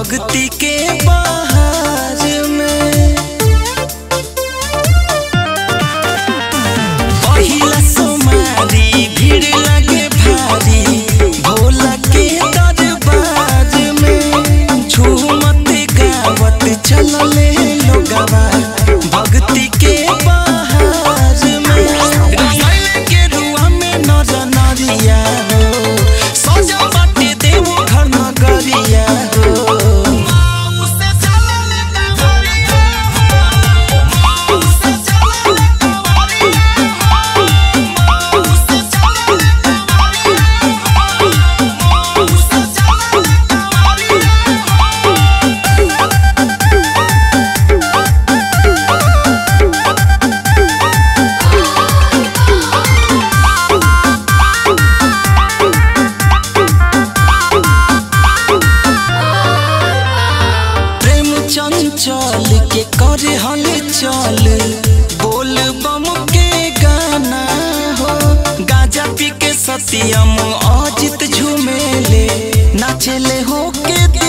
भक्ति के बहार में पहिला सोमारी भीड़ लगे भारी भोला के दरबार में झूमत गावत चलले लोगवा भक्ति के बहार में रामायण के रुआ में नर नरिया हो सजा बाटे देव घर नगरिया हो प्रेम चंचल के करे हल चल बोल बम के गाना हो गाजा पी के सत्यम अजित झूमेले नाचेले हो के